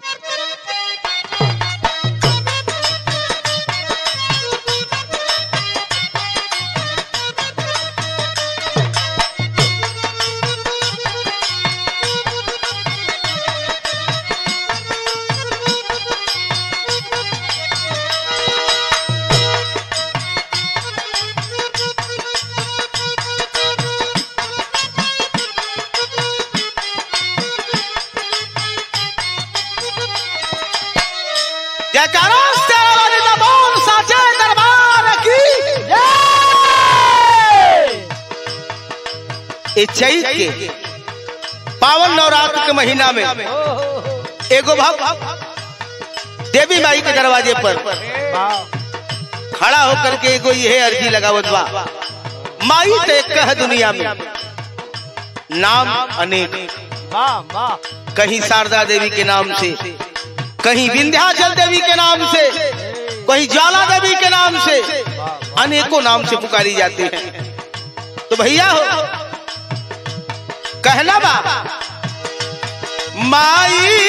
जयकारो तेरा वाली जबान साचे दरबार की ए चैत के पावन नवरात्र के महीना में एगो भक्त देवी माई के दरवाजे पर खड़ा होकर के एगो यह अर्जी लगावत बा माई तो एक है दुनिया में नाम अनेक कहीं शारदा देवी के नाम से कहीं विंध्याचल देवी के नाम से कहीं ज्वाला देवी के नाम से अनेकों नाम से पुकारी जाती है तो भैया हो कहना बा माई